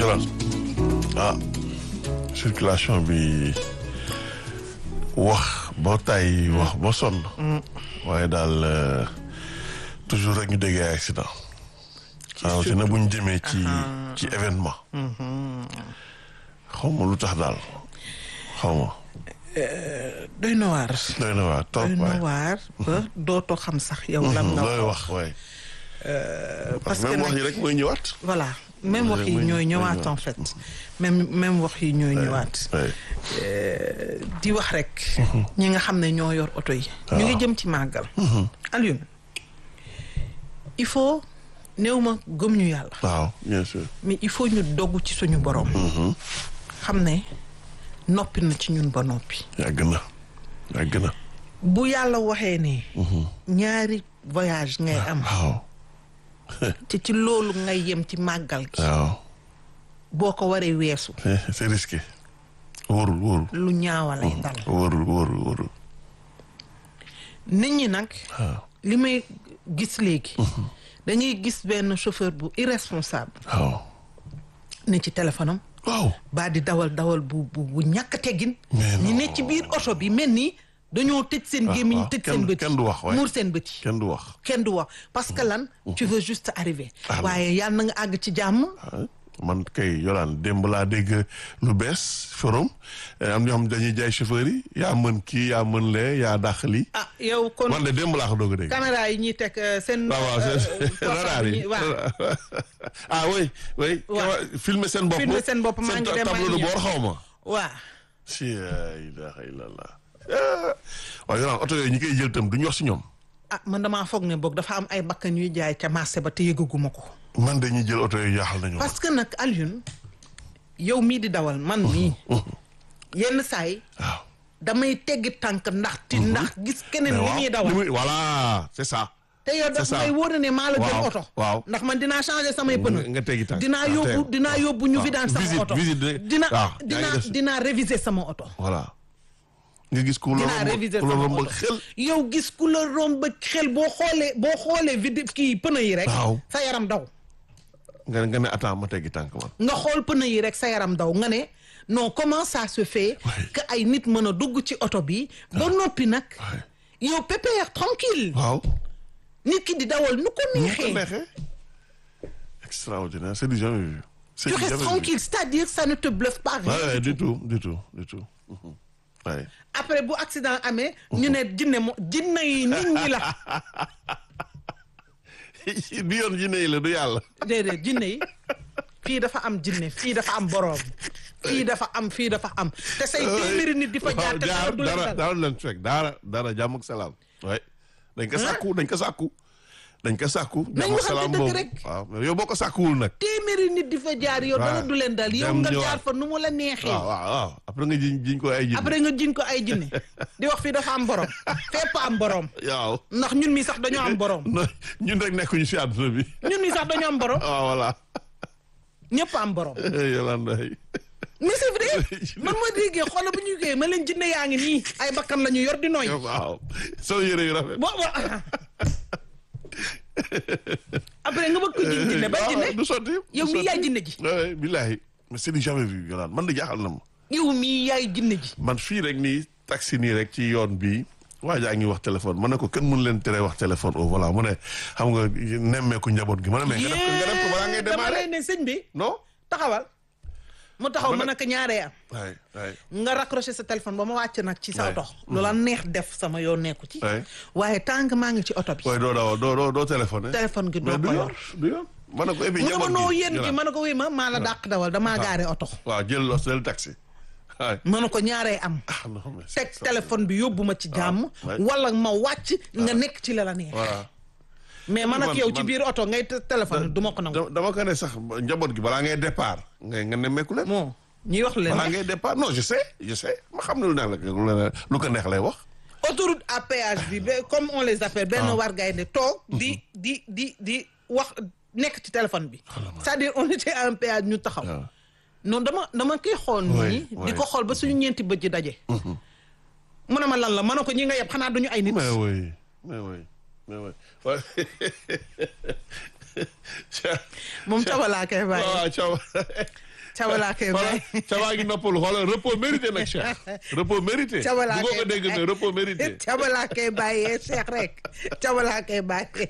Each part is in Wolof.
Jolof ah circulation bi wax ba tay wax ba sonn. waaye daal toujours rek ñu déggee ay accident. rawatina bu ñu jëmee ci ci événement. xaw ma lu tax daal xaw ma. doy na waar. doy na waar trop doy na waay. waar ba dootoo xam sax yow lan nga looy wax waay. parce que même wax nag yi rek mooy ñëwaat. voilà même wax yi mooy- ñooy mooy ñëwaat ñëwaat. en fait même même wax yi ñooy ñëwaat waay. di wax rek ñi nga xam ne ñoo yor oto yi ñu ngi jëm ci màggal Alioune il faut néew ma gëm ñu yàlla waaw bien sûr. mais il faut ñu dogg ci suñu borom xam ne noppi na ci ñun ba noppi yàgg na yàgg na. bu yàlla waxee ne ñaari voyage ngay am waaw te ci loolu ngay yem ci màggal gi waaw boo ko waree weesu c'est c'est risqué. wóorul wóorul. lu ñaawa lay dal wóorul wóorul wóorul. nit ñi nag waaw li may gis léegi dañuy gis benn chauffeur bu irresponsable waaw. ne ci téléphone am waaw. baa di dawal dawal bu bu bu ñàkk teggin Mais ñi ne non. ci biir oto bi mel ni dañoo tëj seen Ah, gémmiñ waaw. tëj Kenn- seen bët kenn du wax, waay. muur seen bët yi kenn du wax. kenn du wax parce que lan tu veux juste arriver Ah, waaye yàlla na nga àgg ci jàmm ah, man kay yolaan démb laa dégg lu bees forum eh, am ñoo xam dañuy jaay chauffeur yi yaa mën kii yaa mën lee yaa dàq lii. ah yow kon man de démb laa ko doog a dégg. caméra yi ñuy teg euh, seen waaw waaw euh, c'est portable radar yi. ñi- waaw ah oui oui. Waaw. kawa- filmer seen bopp. Filmer seen bopp, maa seen ngi dem, maa tableau ngi de ñëw. bord xaw ma. waaw si la ilaha illallah. Ah. waaw yolaan oto yooyu ñi koy jël itam duñu wax si ñoom. ah man damaa foog ne boog dafa am ay bakkan yuy jaay ca marché ba te yëgaguma ko man dañuy jël oto yooyu jaaxal nañu. parce que nag Alioune yow mii di dawal man mii yenn saay waaw. damay teggi tànk ndax ti ndax gis keneen li waaw muy dawal li muy- voilà c'est ça. te yow daf c'est ça. may wóor ne maa la jël Waaw, oto waaw. ndax man dinaa changer samay nga pneu nga teggi tànk. dinaa Ah, yóbbu tey. dinaa yóbbu ñu waaw. vidaan sama Visite, oto visite de- dina waaw, yaa ngi dinaa def- dinaa réviser sama oto voilà. nga gis ku la dinaa romb réviser ku la sama romb oto xel. yow gis ku la romb xel boo xoolee boo xoolee vide kii pneu yi rek Waaw. sa yaram daw nga nga ne attends ma teggi tànk man. nga xool pneu yi rek sa yaram daw nga ne non comment ça se fait Ouais. que ay nit mën a dugg ci oto bi ba noppi nag Ouais. yow pépère tranquille waaw. nit ki di dawal nu ko nu ko neexee neexee. extraordinaire c'est du jamais vu. c'est tu du restes jamais vu. tranquille c'est-à-dire ça ne te bluffe pas rien Ouais, ouais, du tout du tout du tout. Mhm. Ouais. après bu accident amee ñu ne jinne mo jinne yi nit ñi la du yoon jinne yi la du yàlla. déedéet jinne yi fii dafa am jinne fii dafa am boroom fii dafa am fii dafa am te say téeméeri nit di fa jaar te dara jaar du leen dara dal dara du leen fekk dara dara jàmm ak salaam. waay dañ ko sàkku dañ ko sàkku. dañ ko sàkku. Nañ jàmm ak waxante salaam dëgg boobu rek. waaw mais yow boo ko sàkkuwul nag. téeméeri nit di fa jaar yow dara waaw. du leen dal yow Dem nga ñëwaat. jaar fa nu mu la neexee waaw waaw waaw après nga jiñ jiñ ko ay jinne. après nga jiñ ko ay jinne di wax fii dafa am borom fépp am borom waaw. ndax ñun mi sax dañoo am borom non ñun rek nekkuñu si àdduna bi. ñun mi sax dañoo am borom waaw voilà. ñëpp am borom Yolanda yi. mais c'est vrai man ma déggee xoolal bu ñu géey ma leen jinne yaa ngi nii ay bakkan la ñu yor di nooy waaw soo yére yu rafet. bo bo après nga bëgg ko jiñ jinne ba jinne du sotti. yow mii yaay jinne ji oui billahi mais c'est du jamais vu Yolanda man de jaaxal na ma. yow mii yaay jinne ji man fii rek nii taxi nii rek ci yoon bi waa jaa ngi wax téléphone ma ne ko kenn mënu leen tere wax téléphone au voilà mu ne xam nga nemmeeku njaboot gi ma ne mais nga def ko nga def ko balaa ngay dama démarrer lay ne sëñ bi non. taxawal mu taxaw mën a ko ñaaree am waay waay nga raccroché sa téléphone ba ma wàcc nag ci sa Ouais. oto loola neex def sama yoon nekku ci Ouais. waaye tant que maa ngi ci oto bi waaye doo daaw doo doo doo téléphoné. téléphone gi doo mais du ko yoon yor du yoon. ma ne ko et puis mu ne ma njaboot noo gi yéen gi Yolanda. ma ne ko wéy ma maa la dàq dawal damaa gaare oto waaw jël lo jël taxi. waay ma ne ko ñaaree am ah non mais c'est teg téléphone bi yóbbu ma ci jàmm ouais. wala ma wàcc nga nekk ci la la neex voilà. mais man ak Man- yow ci man- biir oto ngay te- téléphone du ma ko nangu dama dama ko ne sax njaboot gi balaa ngay départ nga nga nemmeeku leen. bon ñuy wax leen balaa ne ngay départ non je sais je sais ma xam ne lu neex la lu ne- lu ko neex lay wax. autoroute à péage bi ba comme on les appelle benn war gaay ne toog di di di di wax nekk ci téléphone bi c'est-à-dire on était à un péage ñu taxaw waaw. non dama dama koy xool Ouais, nii di ouais. ko xool ba suñu ñeenti bët ji daje mu ne ma lan la ma ne ko ñi nga yeb xanaa duñu ay nit mais oui mais oui mais oui waaw. moom cabalaa kay bàyyi waaw Thiaw Caba laa koy voilà bàyyi. Caba ngi noppalu xoolal repos mérité nag Cheikh repos mérité. Caba laa bu koy ko dégg ne repos mérité. Caba laa koy bàyyee Cheikh rek Caba laa koy bàyyee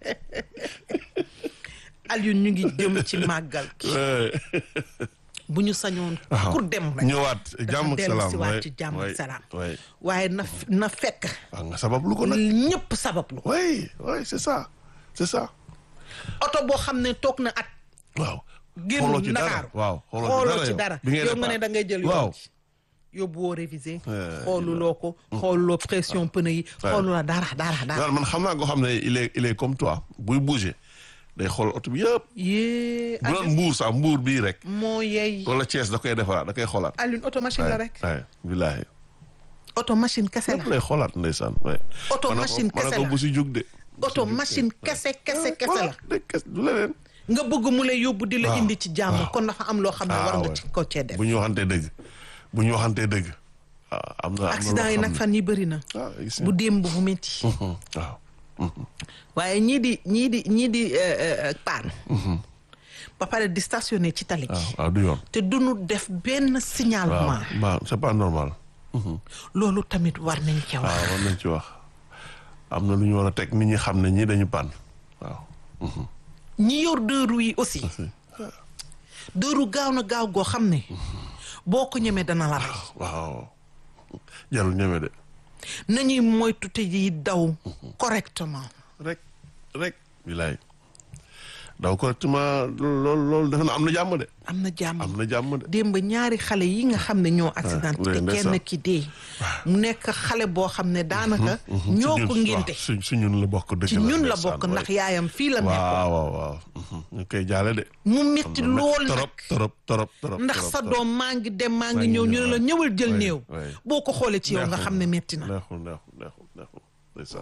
Alioune ñu ngi jëm ci màggal gi Ouais. bu ñu sañoon waaw ku dem rek ñëwaat jàmm ak dellu salaam si waat waay, ci jàmm ak waay, salaam. waay. waaye na na fekk waaw nga sabab lu ko nag. ñëpp sabablu oui oui c'est ça c'est ça. oto boo xam ne toog na at waaw. génn xooloo ci dara Ndakaaru waaw xooloo ci yow. dara bi ngay yow nga ne départ. da ngay jël waaw yoon ji yóbbu woo révisé Eh, xooluloo ko xooluloo pression pneu yi xooluloo dara dara dara daal man xam naa ko xam ne il est il est comme toi buy bouger day xool oto bi yëpp. yée bu doon mbuur sax mbuur bii rek. moo yey wala Thiès da koy defaraat da koy xoolaat. Alioune auto machine la rek waay billaahi. auto machine kese lépp la lay xoolaat ndeysaan waay. Auto Ma ne ko- machine ma ne kese ko la. bu si jug de. auto machine kese kese kese voilà la de kes du leneen. nga bëgg mu lay yóbbu di la waaw, indi ci jàmm kon dafa am loo xam ne Ah, war nga ouais. ci ko cee def bu ñu waxantee dëgg bu ñu waxantee dëgg. ah am na am na accident yi loo nag xam fan yi bëri na ne- ah gis bu nga. démb bu métti Mhm, waaw. waaye ñii di ñii di ñii di euh, euh, paan ba pare di stationné ci tali waaw gi waaw du yoon. te duñu def benn signalement waaw waaw c'est pas normal. loolu tamit war nañ ca wax waaw war nañ ci wax am na lu ñu war a teg nit ñi xam ne ñii dañu pan waaw. ñi yor deux roues yi aussi deux roues gaaw na gaaw goo xam ne boo ko ñemee dana la rey waaw jarul ñeme de. nañuy moytu te yi daw correctement rek rek. bilaay daw correctement loolu loolu defe na am na jàmm de. am na jàmm am na jàmm de. démb ñaari xale yi nga xam ne ñoo accident oui, te ndeysaan. kenn ki dee mu nekk xale boo xam ne daanaka ñoo ko ngénte su su ñun la bokk dëgg ci la ñun la ndeysaan, bokk waay. ndax yaayam fii la nekkoon waaw waaw waaw. mhm, ñu koy jaale de. mu metti lool nag torop torop torop torop. ndax torop, sa torop. doom maa ngi dem maa Maa ngi ngi ñëw ñu ñëw, ne la waay. ñëwal jël waay, néew waay. boo ko xoolee ci yow nga Neexul, xam ne metti na neexul neexul neexul neexul ndeysaan.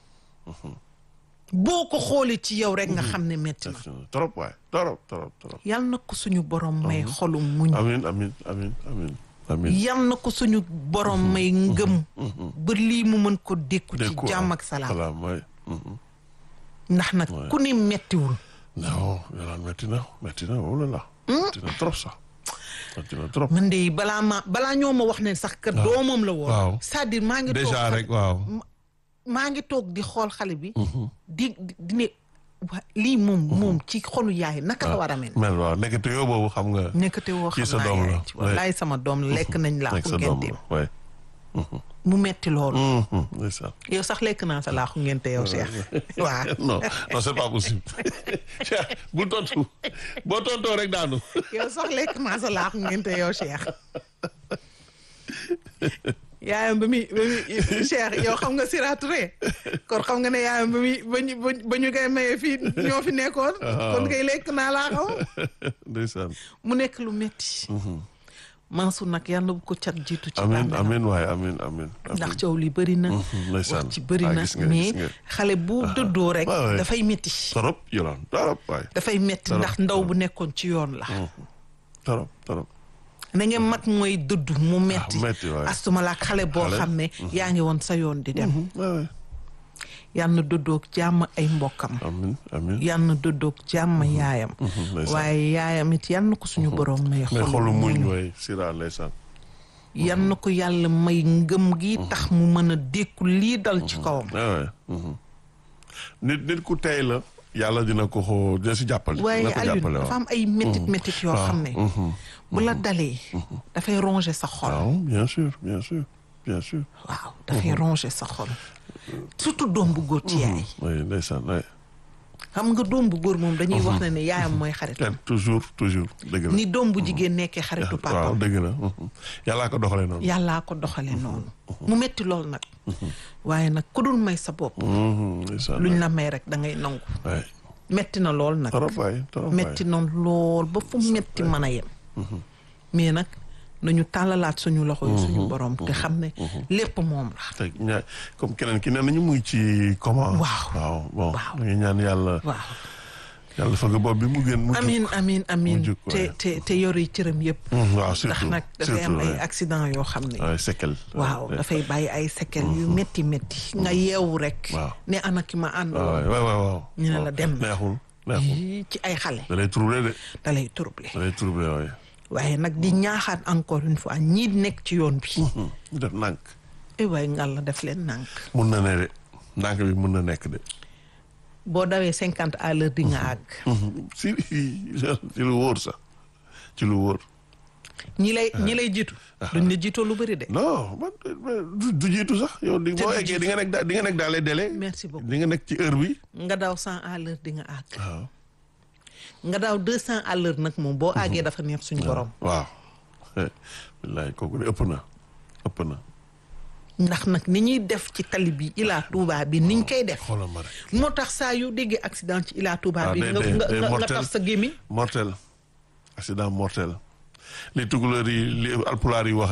boo ko xoolee ci yow rek nga xam ne metti na torop waay torop torop torop. yal na ko suñu borom may xolu muñ amin amin amin amin amin. yal na ko suñu borom may ngëm ba lii mu mën ko dékku ci Dékku, jàmm ah, ak salaam salaam waay. mhm. ndax nag ku ni mettiwul non yolaan metti na metti na oh là là. metti na trop sax. metti na trop. man de balaa ma balaa ñoo ma wax ne sax que doomam la woon waaw. c'est-à-dire maa ngi toog déjà xale- rek waaw. maa ngi toog di xool xale bi di di di ne wa- lii moom moom ci xolu yaay naka la war a mel mel waaw nekkate yow boobu xam nga. nekkate woo kii xam sa naa doom la, yaay ci wallaay sama doom lekk nañ laa nekk ko sa doom ngente la waay. mu metti loolu Mhm, ndeysaan. yow sax lekk naa sa laaxu ngente yow Cheikh waaw non non c'est pas possible. Cheikh bul tontu boo tontoo rek daanu. yow sax lekk naa sa laaxu ngente yow Cheikh yaayam ba muy ba muy Cheikh yow xam nga Sira Touré kon xam nga ne yaayam ba muy ba ñu ba ñu koy mayee fii ñoo fi nekkoon kon kay lekk naa laa xaw ndeysaan. mu nekk lu metti Mansour nag yàlla bu ko cat jiitu ci amin bàmmeelam amin waaye amin amin. ndax coow li bëri na ndeysaan. wax ci bëri Ah, na gis nga, mais gis nga. xale bu dëddoo rek waaw, waaw. dafay metti torop yolaan torop waay. dafay metti ndax ndaw bu nekkoon ci yoon la torop torop. na ngeen mag mooy dëddu mu metti metti, waay. astuma la xale boo Xale. xam ne yaa ngi woon sa yoon di dem waay waay. yal na dëddoog jàmm ay mbokkam amin amin. yal na dëddoog jàmm yaayam ndeysaan. waaye yaayam it yal na ko suñu borom may mais xolu xolu muñ muñ waay sira ndeysaan. yal na ko yàlla may ngëm gi tax mu mën a dékku lii dal ci kawam waay waay. mhm. nit nit ku tey la. yàlla dina ko xoo dina si jàppale. waaye dina ko Alioune jàppale dafa waaw. am ay métit métit yoo xam ne bu la dalee dafay ronger sa xol waaw bien sûr bien sûr bien sûr. waaw dafay ronger sa xol surtout doom bu góor ci yaay oui ndeysaan waay. xam nga doom bu góor moom dañuy wax ne ne yaayam mooy xarit kenn toujours toujours dëgg la. ni doom bu jigéen nekkee xaritu waaw papaam dëgg la. mhm. yàllaa ko doxalee noonu. yàllaa ko doxale noonu mu metti lool nag waaye nag ku dul may sa bopp Mhm, ndeysaan luñ la may rek da ngay nangu waay. metti na lool nag torop waay torop waay. metti na lool ba fu metti mën a yem mais nag nañu tàllalaat suñu loxo yi suñu borom te xam ne lépp moom la te ñaa comme keneen ki nee nañu muy ci comment. Waaw. waaw bon. Waaw. da ngay ñaan yàlla. waaw yàlla fëgg bopp bi mu gën mu. jug. amin amin amin jug, te waaye. te te yor yi cëram yëpp Mhm, waaw ndax surtout nag dafay am surtout, ay waay. accident yoo xam ne waaw séquelle. waaw waay. dafay bàyyi ay séquelles yu métti métti nga yeewu rek Waaw. ne ana ki ma ànd waaw waay waay waaw. ñu ne la waaw. dem na. neexul neexul. ci ay xale da lay troublé de. da lay troublé da lay troublé waaye. waaye nag di ñaaxaat encore une fois ñii nekk ci yoon bi ñu def nànk ay waaye ngal la def leen nànk mun na ne de nànk bi mun na nekk de boo dawee cinquante à l'heure di nga àgg si ci lu wóor sax ci lu wóor ñi lay ñi lay jiitu duñ la jiitoo lu bëri de non man du- du jiitu sax yow di Te boo du eggee jiitu. di nga nekk da- di nga nekk dans les délais merci beaucoup di nga nekk ci heure bi nga daw cent à l'heure di nga àgg waaw nga daaw deux cent à l'heure nag moom boo àggee dafa neex suñu borom waaw wallaay kooku de ëpp na ëpp na ndax nag ni ñuy def ci tali bi Ila Touba bi niñ koy def xoolal ma rek moo tax saa yu déggee accident ci Ila Touba Ah, bi day- nga day- nga day nga nga mortel. taf sa gémmiñ mortel accident mortel li tukulóor yi li alpulaar yi wax